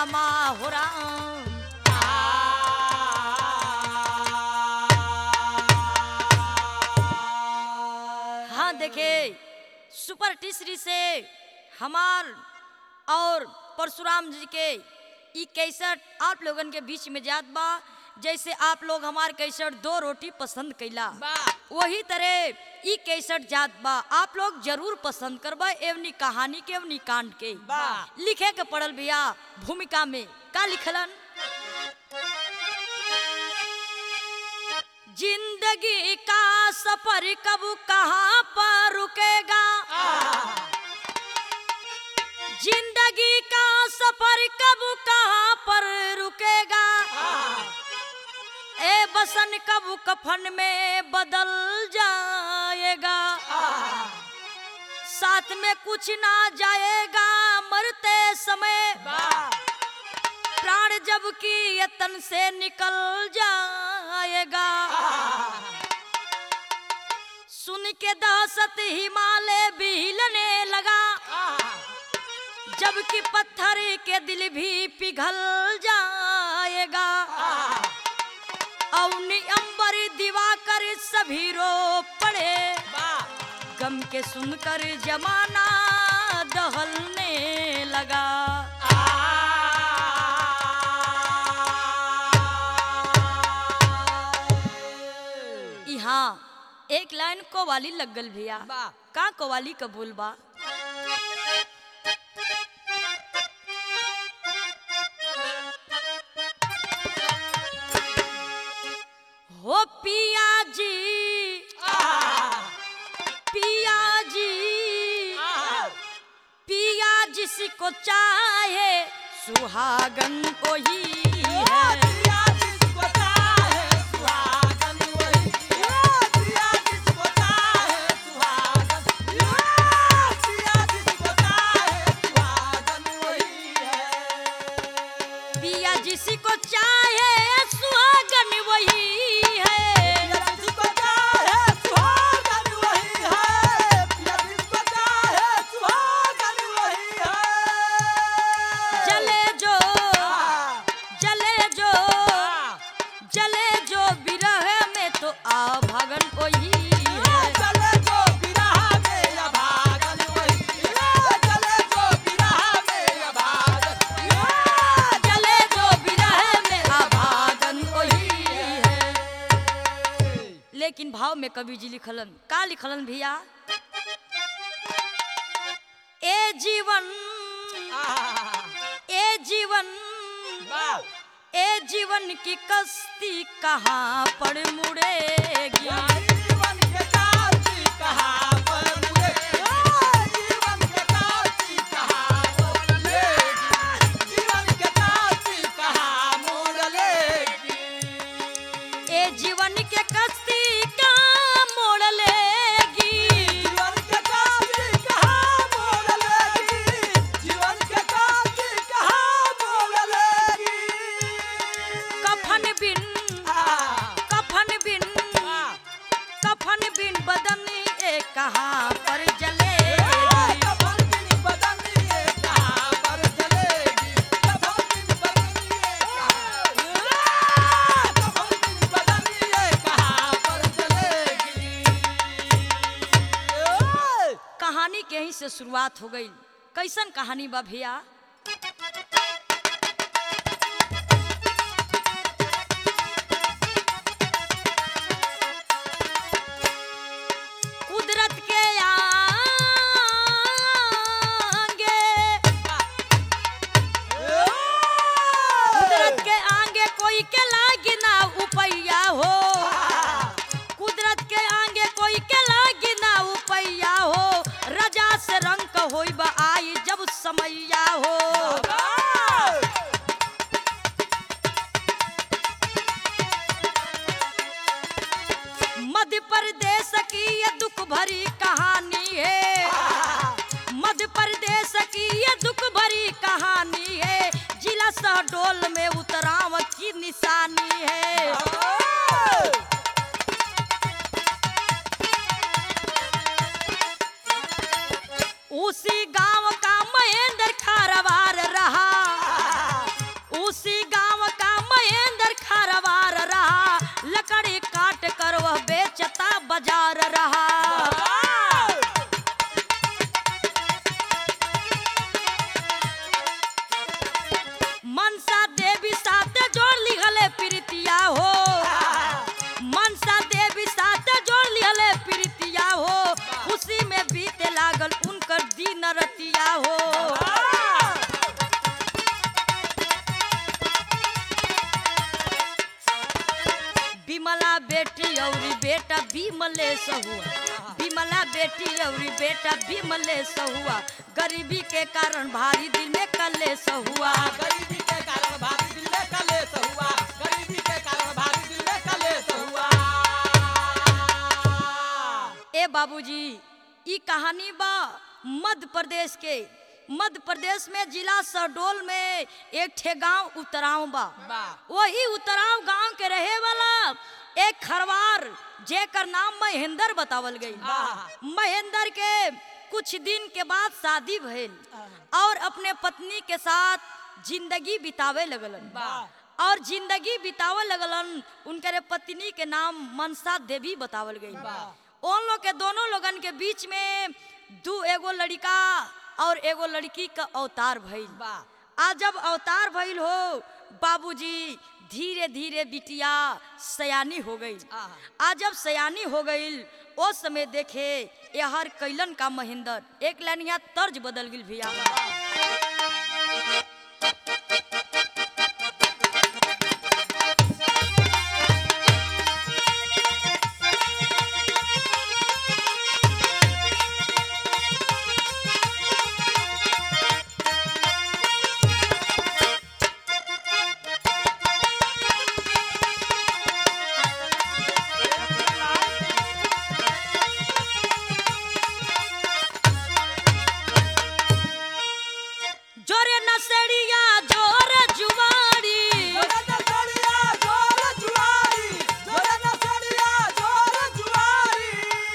रामा हो राम हाँ देखे सुपर टीसरी से हमार और परशुराम जी के ई कैसेट आप लोगन के बीच में जात बा जैसे आप लोग हमार कैसेट दो रोटी पसंद कैला वही तरह ई कैसेट जात बा आप लोग जरूर पसंद करबा एवनी कहानी के एवनी कांड के वाह। लिखे के पड़ल भैया भूमिका में का लिखलन जिंदगी का सफर कब कहाँ पर रुकेगा जिंदगी का सफर कब कहाँ पर रुकेगा ए बसन कब कफन में बदल जाएगा साथ में कुछ ना जाएगा मरते समय प्राण जब की ये तन से निकल जाएगा सुन के दहशत हिमालय भी हिलने लगा जबकि पत्थर के दिल भी पिघल जाएगा अवनी अंबर दिवाकर सभी रो पड़े गम के सुनकर जमाना दहलने लगा यहाँ एक लाइन कोवाली लग गल भैया वाह। का कोवाली कबूल बा हो पिया जी पिया जी पिया जिसको चाहे सुहागन वही है पिया जिसको चाहे सुहागन वही है जले जो जले जो जले जो विरह में तो आ भगन वही है जले जो विरह में आ भागन वही है लेकिन भाव में कवि जी लिखलन का लिखलन भैया ए जीवन ए जीवन ए जीवन की कश्ती कहाँ पर मुड़ेगी ए जीवन के कश्ती कहाँ मोड़ लेगी कफन बिन कफन बिन कफन बिन बदन ए कहाँ पर जलेगी कहानी के ही से शुरुआत हो गई कैसन कहानी बा भैया कुदरत के आगे कुदरत के आगे कोई के लागी ना उपैया हो कुदरत के आगे कोई के लागी ना उपैया हो रजा से रंग होई बा आई जब समैया हो मध्य प्रदेश की ये दुख भरी कहानी है मध्य प्रदेश की ये दुख भरी कहानी है जिला शहडोल में उतराव की निशानी है उसी गांव का महेंद्र खारवार रहा बाजार रहा मनसा देवी साथे जोड़ लिहले प्रीतिया हो मनसा देवी साथे जोड़ लिहले प्रीतिया हो खुशी में बीते लागल उनकर दिन रतिया हो बिमला बेटी औरी बेटा बिमलेश हुआ बिमला बेटी औरी बेटा बिमलेश हुआ गरीबी के कारण भारी दिल में कलेश हुआ गरीबी के कारण भारी दिल में कलेश हुआ गरीबी के कारण भारी दिल में कलेश हुआ ए बाबूजी ई कहानी बा मध्य प्रदेश के मध्य प्रदेश में जिला शहडोल में एक ठे गांव उतराव बा वाह वही उतराव गांव के रहे वाला एक खरवार जेकर नाम महेंद्र बतावल गई वाह। महेंद्र के कुछ दिन के बाद शादी भइल और अपने पत्नी के साथ जिंदगी बितावे लगलन वाह। और जिंदगी बितावे लगलन उनके पत्नी के नाम मनसा देवी बतावल गई वाह। उन लोग के दोनों लोगन के बीच में दू एगो लड़का और एगो लड़की का अवतार भइल वाह आज जब अवतार भइल हो बाबूजी धीरे धीरे बिटिया सयानी हो गई आहा। आज जब सयानी हो गई ओ समय देखे यहर कैलन का महेंद्र एक लाइन यहाँ तर्ज बदल गई भैया जोरे नसड़िया जोर जुवाड़ी जोरे नसड़िया जोर जुआरी जोरे नसड़िया जोर जुआरी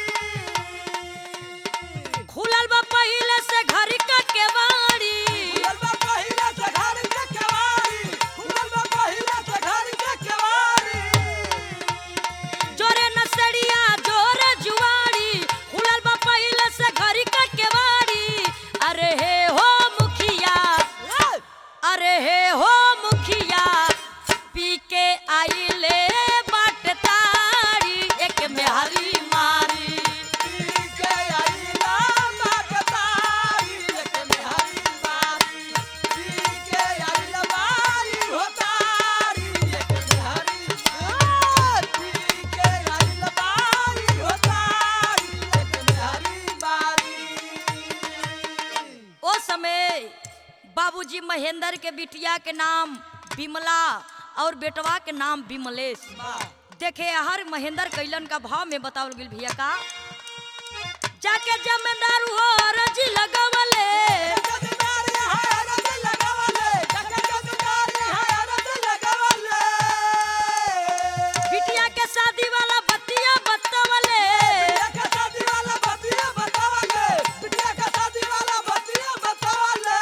खुलल बा पहिले से घर का केवाड़ी खुलल बा पहिले से घर के केवाड़ी खुलल बा पहिले से घर के केवाड़ी जोरे नसड़िया जोर जुवाड़ी खुलल बा पहिले से घर का केवाड़ी अरे हे हो मुखिया अरे हे हो मुखिया पी के आइले बाट तारी एक में हरी मारी पी के आइला मागतारी एक में हरी बारी पी के आइला बारी होतारी एक में हरी पी के आइला बारी होतारी एक में हरी बारी ओ समय बाबूजी महेंद्र के बिटिया के नाम बिमला और बेटवा के नाम बिमलेश देखे हर महेंद्र कैलन का भाव में बतावल गेल भैया का जाके जमींदार हो रजी लगवले जमींदारी है रज लगावले जग जमींदारी है रज लगावले बिटिया के शादी वाला बतिया बतवले बिटिया का शादी वाला बतिया बतावले बिटिया का शादी वाला बतिया बतावले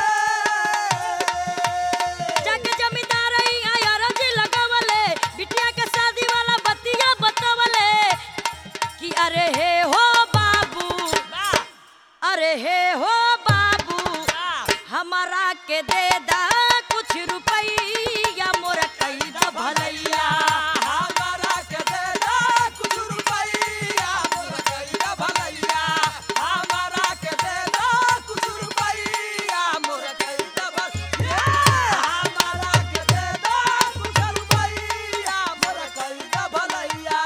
जाके जमींदार यहाँ रजी लगवले बिटिया के शादी वाला बतिया बतवले कि अरे हे हो बाबू अरे हे हो बाबू हमारा के दे दा कुछ रुपैया मोर कई द भलैया हमारा के दे दा कुछ रुपैया मोर कइला भलैया हमारा के दे दा कुछ रुपैया मोर कइला भलैया हमारा के दे दा कुछ रुपैया मोर कइला भलैया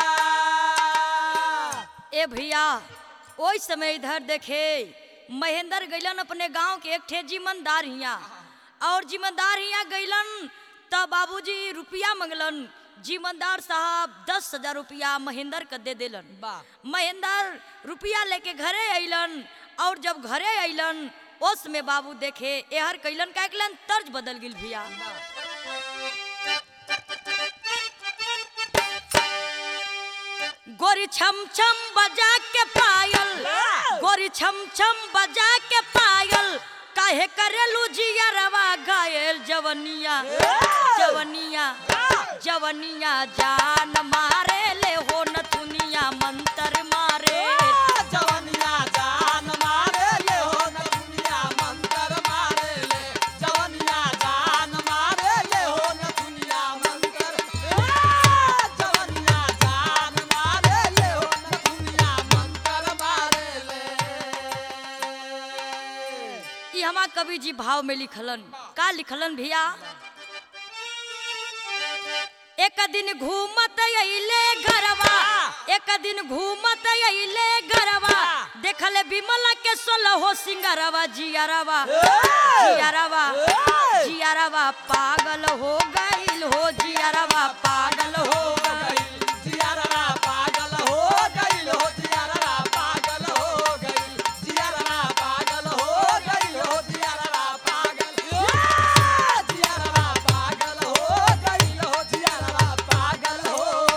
ए भैया ओइ समय इधर देखे महेंद्र गैलन अपने गांव के एक ठे जिम्मेदार हिया और जिम्मेदार हिया गैलन तब बाबूजी रुपया मंगलन जिम्मेदार साहब दस हजार रुपया महेंद्र के दे देलन वाह महेंद्र रुपया लेके घरे अइलन और जब घरे अइलन ओस में बाबू देखे एहर कैलन का कैलन तर्ज बदल गिल भैया गोरी छम छम बजा के पायल गोरी छम छम बजा के पायल काहे करेलू जिया रवा घायल जवनिया जवनिया जवनिया जान मारे ले हो न दुनिया मंतर मार कवि जी भाव में लिखलन का लिखलन भैया एक दिन घूमत अइले घरवा एक दिन घूमत अइले घरवा देखले विमल के सोलहो सिंगरवा जियरवा जियरवा जियरवा पागल हो गइल हो जियरवा पागल हो गइल जियारा पागल हो गइल हो जियारा पागल हो गइल जियारा पागल हो गइल हो जियारा पागल जियारा पागल हो गइल हो जियारा पागल हो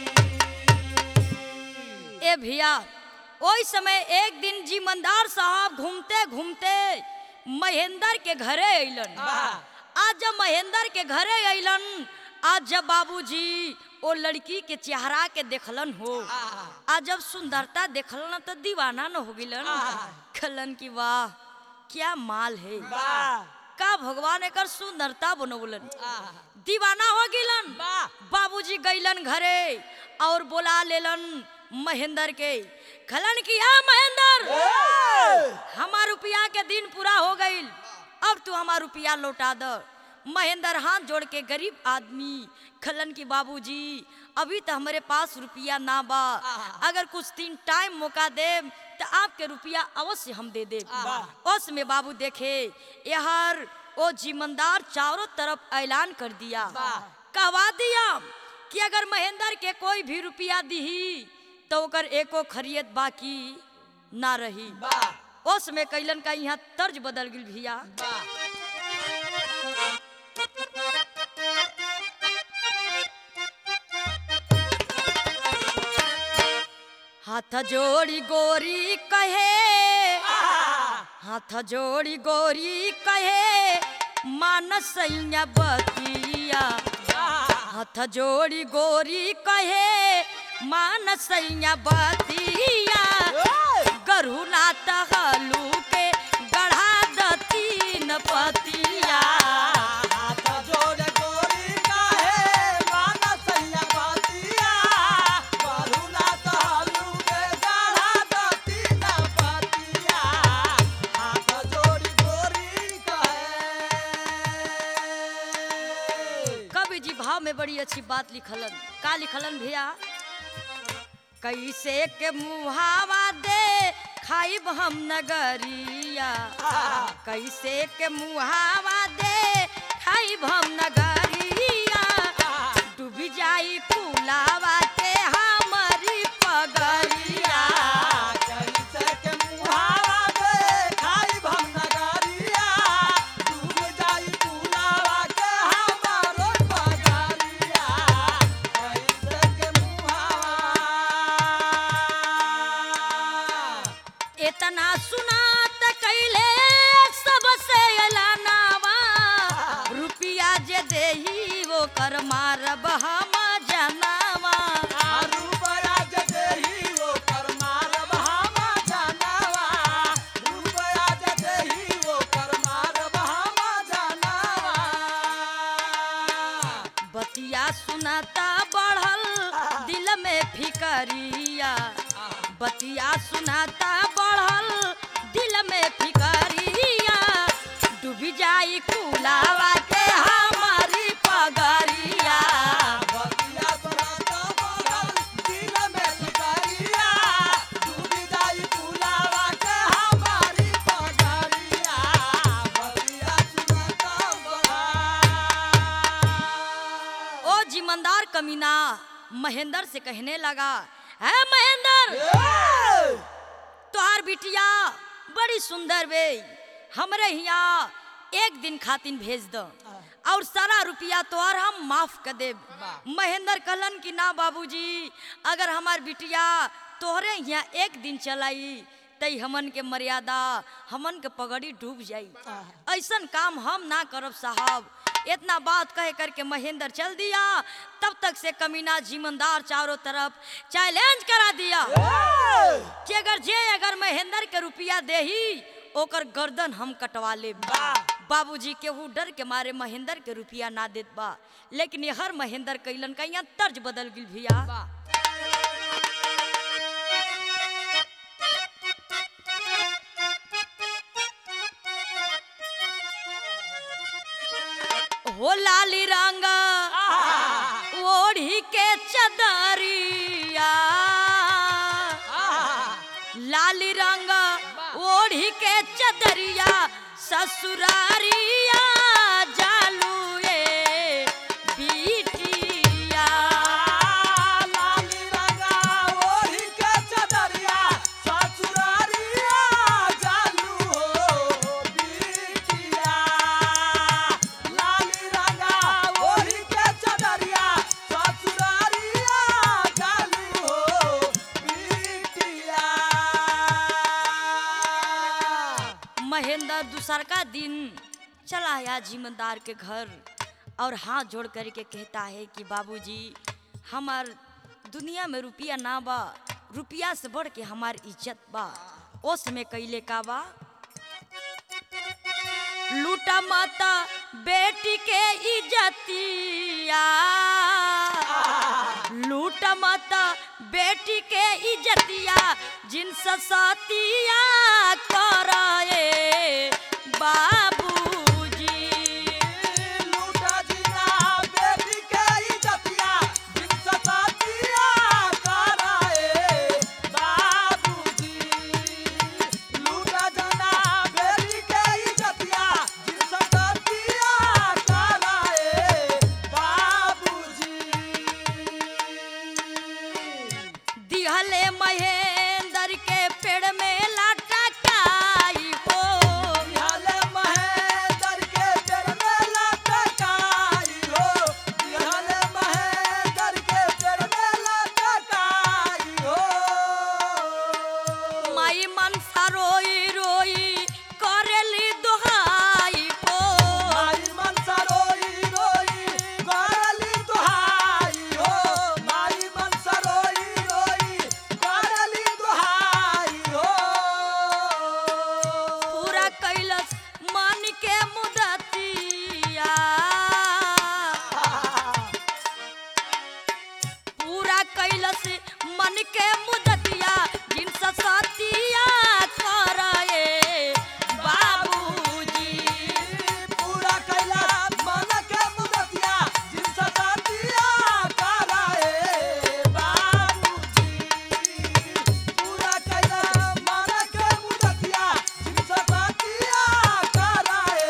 गइल ए भैया ओई समय एक दिन जीमंदार साहब घूमते घूमते महेंद्र के घरे अइलन वाह। आज जब महेंद्र के घरे अइलन आज जब बाबूजी ओ लड़की के चेहरा के देखलन हो आहा। आज जब सुंदरता देखलन तो दीवाना न हो गिलन आहा। खलन की वाह क्या माल है वाह का भगवान एकर सुंदरता बनौलन आहा। दीवाना हो गिलन वाह बाबूजी गइलन घरे और बोला लेलन महेंद्र के खलन की हा महेंद्र हमार रुपया के दिन पूरा हो गइल अब तू हमार रुपया लौटा द महेंद्र हाथ जोड़ के गरीब आदमी खलन की बाबूजी अभी तो हमारे पास रुपया ना बा अगर कुछ दिन टाइम मौका दे तो आपके रुपया अवश्य हम दे दे उस में बाबू देखे यहर ओ जिमंदार चारों तरफ ऐलान कर दिया वाह। कहवा दिया कि अगर महेंद्र के कोई भी रुपया दीही तो ओकर एको खरीद बाकी ना रही वाह उस में कैलन का यहाँ तर्ज बदल गई भैया वाह हाथ जोड़ी गोरी कहे हाथ जोड़ी गोरी कहे मानसैया बतिया हाथ जोड़ी गोरी कहे मानसैया बतिया गरुना तहलू के गढ़ा दतीन पतिया हाथ जोड़ गोरी काहे मानसैया बतिया करुणा तहलू के गाढ़ा दती न पतिया हाथ जोड़ गोरी काहे कवि जी भाव में बड़ी अच्छी बात लिखलन का लिखलन भैया कैसे के मुहावा दे खाइब हम नगरिया कैसे के मुहावा दे खाइब हम नगरिया डूबी जाई कुलावा के हमारी पगरिया कैसे के मुहावा दे खाई भम नगरिया डूब जाई पुलावा के हमारो पगरिया कैसे के मुहावा इतना सुना त कैले सबसे एलानावा रुपिया जे देही वो कर मारब हम जनावा रुपया जे देही वो कर मारब हम जनावा रुपया जे देही वो कर मारब हम जनावा बतिया सुनाता बढ़ल दिल में फिकरिया बतिया सुनाता बढ़ल दिल में फिकरिया डूबी जाई कुलावा के हमारी पगरिया बतिया सुनाता बगल दिल में फिकरिया डूबी जाई पुलावा के हमारी पगरिया बतिया सुनाता बगल ओ जिमंदार कमीना महेंद्र से कहने लगा है महेंद्र तोहार बिटिया बड़ी सुंदर बे हमरे यहाँ एक दिन खातिन भेज दो और सारा रुपया तोहर हम माफ कर देब महेंद्र कहलन कि ना बाबूजी अगर हमार बिटिया तोहरे यहाँ एक दिन चलाई तई हमन के मर्यादा हमन के पगड़ी डूब जाई ऐसन काम हम ना करब साहब इतना बात कह करके महेंद्र चल दिया तब तक से कमीना जिमंदार चारों तरफ चैलेंज करा दिया कि अगर जे अगर महेंद्र के रुपया देही ओकर गर्दन हम कटवा ले बाबूजी केहू डर के मारे महेंद्र के रुपया ना देत बा लेकिन ये हर महेंद्र कैलन का यहाँ तर्ज बदल गिल भैया हो लाली रंग ओढ़ी के चदरिया लाली रंग ओढ़ी के चदरिया ससुरारिया जालुए बिटिया लाली रंगा ओढ़ी के चदरिया ससुरारिया जालू हो बिटिया लाली रंगा ओढ़ी के चदरिया ससुरारिया जालू हो बिटिया महेंद्र दूसर का दिन चला आया जिम्मेदार के घर और हाथ जोड़ करके कहता है कि बाबूजी हमार दुनिया में रुपया ना बा रुपया से बढ़ के हमार इज्जत बा ओस में कैले का बा लूटा माता बेटी के इज्जतिया लूट मत बेटी के इज्जतिया जिन सतिया करे बाबूजी लूटा जीना बेटी के इज्जतिया जिन सतातिया कराए बाबूजी लूटा जाना बेटी के इज्जतिया जिन सतातिया कराए बाबूजी दिहले महेंद्र के पेड़ में लटकाई हो बिहाले महेंद्र के पेड़ में लटकाई हो बिहाले महेंद्र के पेड़ में लटकाई हो माई मनसा रोई रोई करेली दुहाई हो माई मनसा रोई रोई करली दुहाई हो माई मनसा रोई रोई करली दुहाई हो पूरा कैलस मन के मुदतिया पूरा कैलस मन के मुदतिया जिन सतिया करे बाबूजी पूरा कैला मन के मुदतिया जिन सतातिया कराए बाबूजी पूरा कैला मन के मुदतिया जिन सतातिया कराए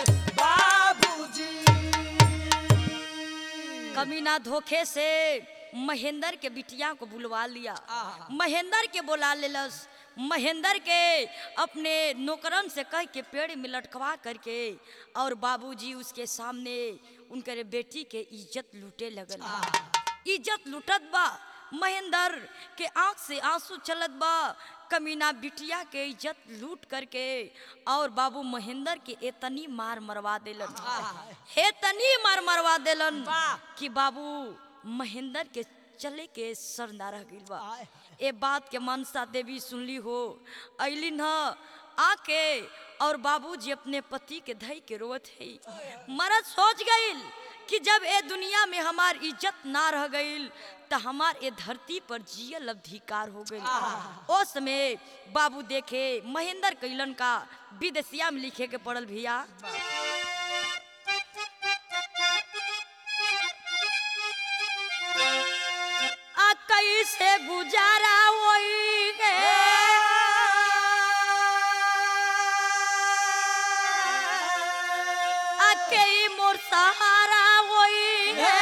बाबूजी कमीना धोखे से महेंद्र के बिटिया को बुलवा लिया आहा। महेंद्र के बुला लेलस महेंद्र के अपने नौकरन से कह के पेड़ में लटकवा करके और बाबूजी उसके सामने उनके बेटी के इज्जत लूटे लगल इज्जत लूटत बा महेंद्र के आंख से आंसू चलत बा कमीना बिटिया के इज्जत लूट करके और बाबू महेंद्र के एतनी मार मरवा देलन हेतनी मार मरवा देलन वाह। कि बाबू महेंद्र के चले के सर ना रह गइल बा आय। ए बात के मनसा देवी सुनली हो अलिन ह आके और बाबूजी अपने पति के धई के रोवत है मरद सोच गइल कि जब ए दुनिया में हमार इज्जत ना रह गइल त हमार ए धरती पर जियल अधिकार हो गइल ओ समय बाबू देखे महेंद्र कैलन का विदेशिया में लिखे के पड़ल भैया आ कैसे गुजारा होई गे आ के मोर सहारा होई गे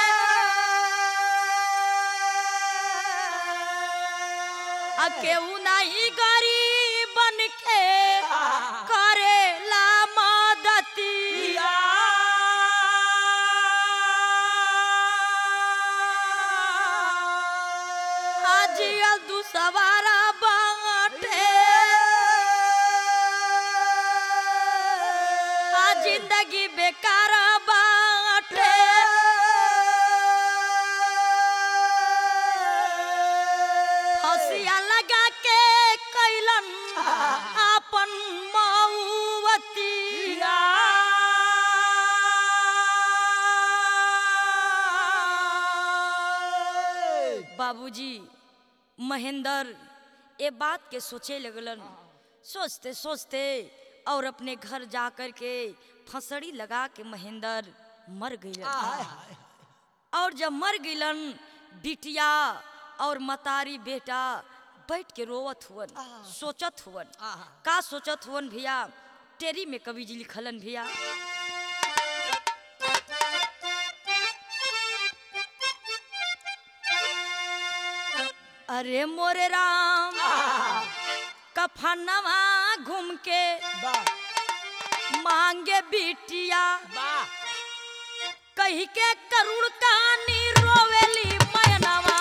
आ केहू नहीं गरीब बन के करेला मदती हाजियल दू सवारा बाटे आ जिंदगी बेकार बाटे हसिया लगा के कैलन अपन मऊवती बाबूजी महेंद्र ये बात के सोचे लगलन सोचते सोचते और अपने घर जा कर के फंसड़ी लगा के महेंद्र मर गईलन हाय हाय और जब मर गईलन बिटिया और मतारी बेटा बैठ के रोवत हुवन सोचत हुवन आहा। का सोचत हुवन भैया टेरी में कवि जी लिखलन भैया अरे मोरे राम कफनवा घूम के वाह मांगे बिटिया वाह कही के करुण कहानी रोवेली मयनवा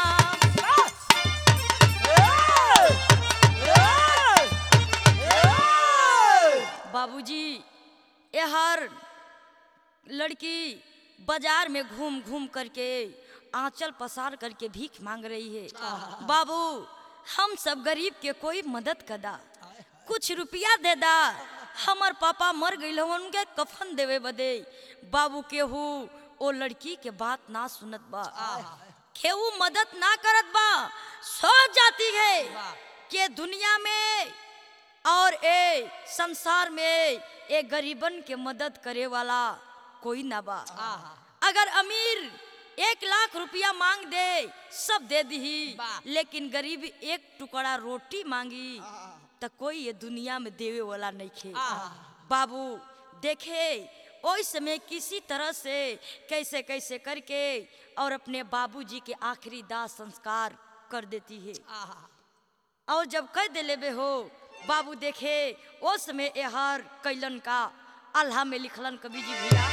बाबूजी यहर लड़की बाजार में घूम घूम करके आंचल पसार करके भीख मांग रही है बाबू हम सब गरीब के कोई मदद कदा कुछ रुपया दे दा हमर पापा मर गई उनके कफन देवे बदे बाबू केहू ओ लड़की के बात ना सुनत बा केहू मदद ना करत बा सो जाती है के दुनिया में और ए संसार में ए गरीबन के मदद करे वाला कोई ना बा अगर अमीर एक लाख रुपया मांग दे सब दे दी वाह। लेकिन गरीब एक टुकड़ा रोटी मांगी तो कोई ये दुनिया में देवे वाला नहीं खे बाबू देखे ओई समय किसी तरह से कैसे कैसे करके और अपने बाबूजी के आखिरी दाह संस्कार कर देती है और जब कह दिले बे हो बाबू देखे ओ समय एहर कैलन का अल्लाह में लिखलन कवि जी भैया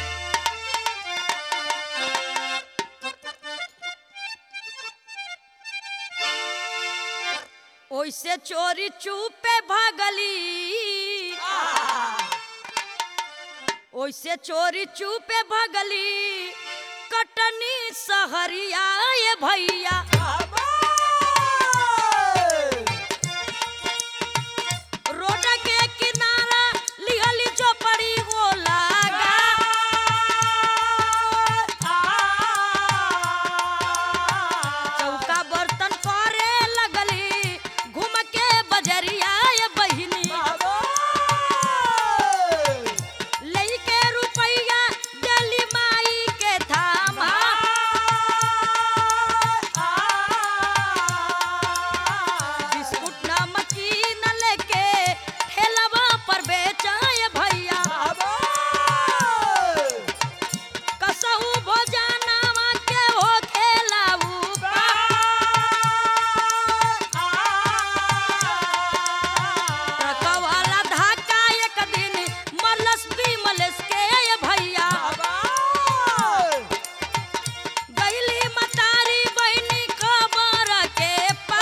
ओइसे चोरी चुपे भागली ओइसे चोरी चुपे भगली कटनी सहरिया ये भैया रोड के किनारा लिहली चौपड़ी वो लागा चौका बर्तन करे लगली घूम के बजरिया ये बहिनी लेके रुपैया डली माई के थामा बिस्कुट नमकीन लेके ठेलवा पर बेचाए भैया कसहू भोजनवा के हो खेलाऊ ट्रकवाला धाका एक दिन मलस भी मलस के ये भैया गईली मतारी बहनी खबर के पा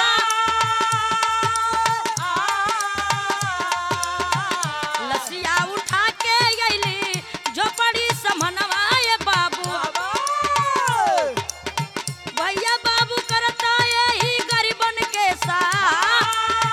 लसिया उठा के गईली झोपड़ी समनवा ये बाबू भैया बाबू करता यही गरीबन के साथ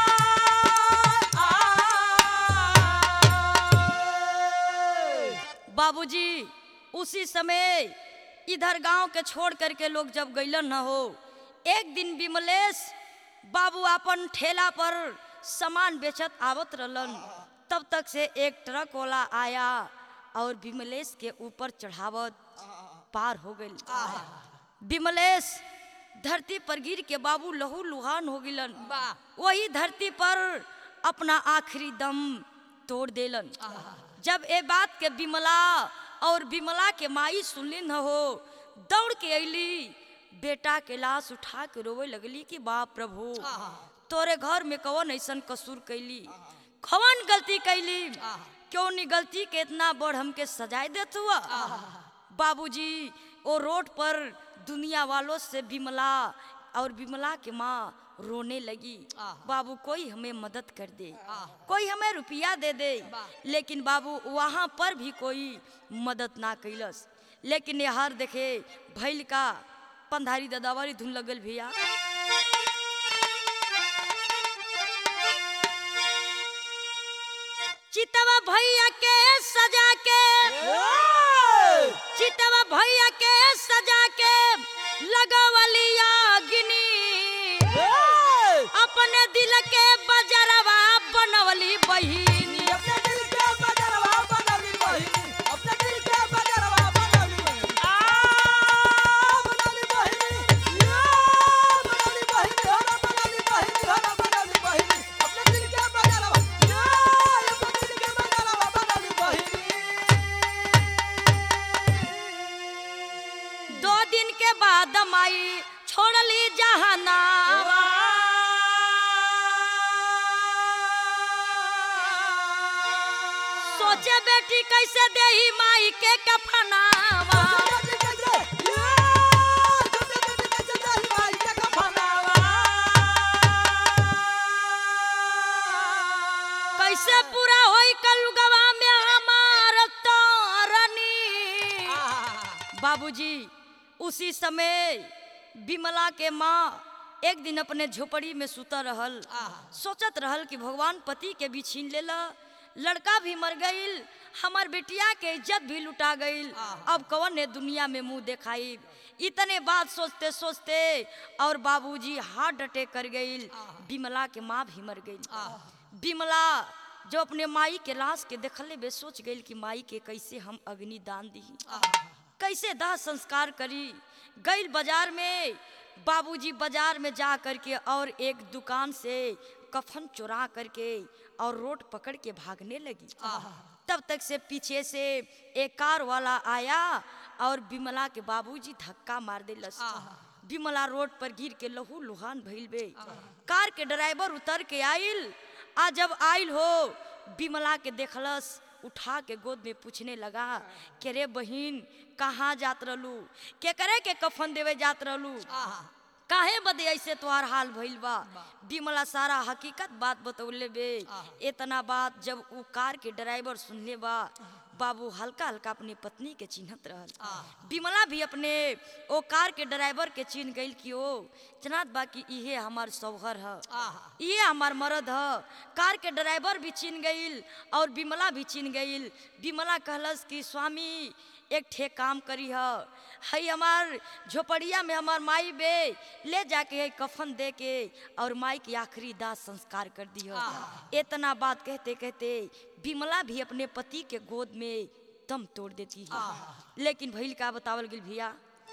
बाबूजी उसी समय इधर गांव के छोड़ करके लोग जब गईलन न हो एक दिन विमलेश बाबू अपन ठेला पर सामान बेचत आवत रहलन तब तक से एक ट्रक वाला आया और विमलेश के ऊपर चढ़ावत पार हो गई विमलेश धरती पर गिर के बाबू लहू लुहान हो गिलन वही धरती पर अपना आखिरी दम तोड़ देलन जब ए बात के बिमला और बिमला के माई सुनली न हो दौड़ के अली बेटा के लाश उठा के रोवे लगली कि बाप प्रभु तोरे घर में कौन ऐसन कसूर कैली कौन गलती कैली क्यों नहीं गलती के इतना बड़ हमके सजाए देत हुआ बाबूजी वो रोड पर दुनिया वालों से बिमला और बिमला के माँ रोने लगी बाबू कोई हमें मदद कर दे कोई हमें रुपया दे दे लेकिन बाबू वहाँ पर भी कोई मदद ना कैलस लेकिन यार देखे भैल का पंधारी ददावारी धुन लगल भैया चितवा भैया के सजा के चितवा भैया के सजा के लगवली अग्नि अपने दिल के बजरवा बनवली बहिनी अपने दिल के बजरवा बनवली बहिनी अपने दिल के बजरवा बनवली बहिनी सोचे बेटी कैसे देही माई के कफनावा कैसे पूरा होई कलुगवा में हमार तारनी बाबूजी उसी समय बिमला के माँ एक दिन अपने झोपड़ी में सुता रहल आहा। सोचत रहल कि भगवान पति के भी छीन लेला लड़का भी मर गईल हमार बेटिया के इज्जत भी लुटा गईल आहा। अब कौन ने दुनिया में मुंह देखाई इतने बात सोचते सोचते और बाबूजी हार्ट अटैक कर गईल आहा। बिमला के माँ भी मर गईल आहा। बिमला जो अपने माई के लाश के देखले बे सोच गईल कि माई के कैसे हम अग्नि दान दी कैसे दाह संस्कार करी गईल बाजार में बाबूजी बाजार में जा करके और एक दुकान से कफन चुरा करके और रोड पकड़ के भागने लगी तब तक से पीछे से एक कार वाला आया और बिमला के बाबूजी धक्का मार दिलस बिमला रोड पर गिर के लहू लुहान भइल बे कार के ड्राइवर उतर के आइल आ जब आइल हो बिमला के देखलस उठा के गोद में पूछने लगा के रे बहिन कहाँ जात रहलू के करे के कफन देवे जात रहलू काहे बदे ऐसे तोहार हाल भइल बा बिमला सारा हकीकत बात बतौले बे इतना बात जब उ कार के ड्राइवर सुनले बा बाबू हल्का हल्का अपने पत्नी के चिन्हत रहल बिमला भी अपने ओ कार के ड्राइवर के चिन्ह गइल कि ओ जनात बा कि इहे हमार सौहर ह ये हमार मर्द ह कार के ड्राइवर भी चिन्ह गइल और बिमला भी चिन्ह गइल बिमला कहलस कि स्वामी एक ठे काम करी ह हई हमार झोपड़िया में हमार माई बे ले जाके हई कफन दे के और माई की आखिरी दाह संस्कार कर दी हो इतना बात कहते कहते बिमला भी अपने पति के गोद में दम तोड़ देती है लेकिन भइल का बतावल गिल भैया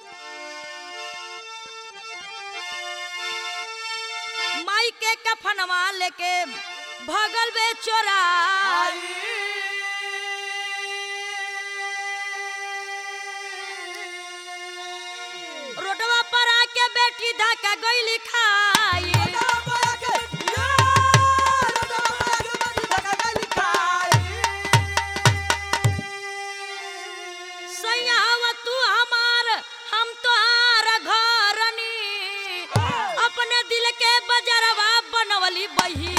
माई के कफनवा लेके भगल बे चोरा रोडवा पर आके बेटी धक्का गईली खाई सैयावा तू हमार हम तोहार घरनी अपने दिल के बजरवा बनवली बही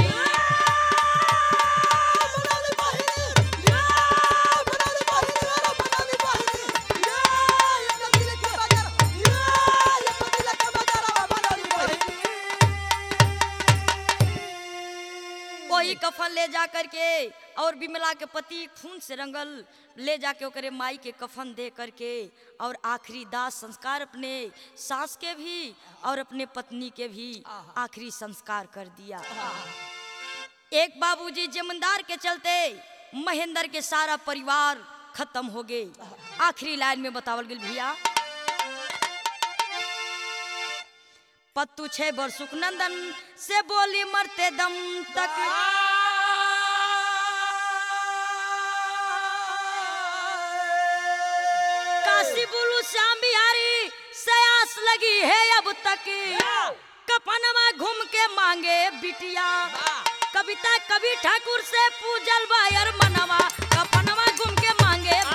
वही कफन ले जा करके और बिमला के पति खून से रंगल ले जाके ओकरे माई के कफन दे करके और आखिरी दाह संस्कार अपने सास के भी और अपने पत्नी के भी आखिरी संस्कार कर दिया एक बाबूजी जमींदार के चलते महेंद्र के सारा परिवार खत्म हो गए आखिरी लाइन में बतावल गेल भैया पत्तू छे बर सुखनंदन से बोली मरते दम तक काशी बुलू श्याम बिहारी सयास लगी है अब तक कपनवा घूम के मांगे बिटिया कविता कवि ठाकुर से पूजल बायर मनवा कपनवा घूम के मांगे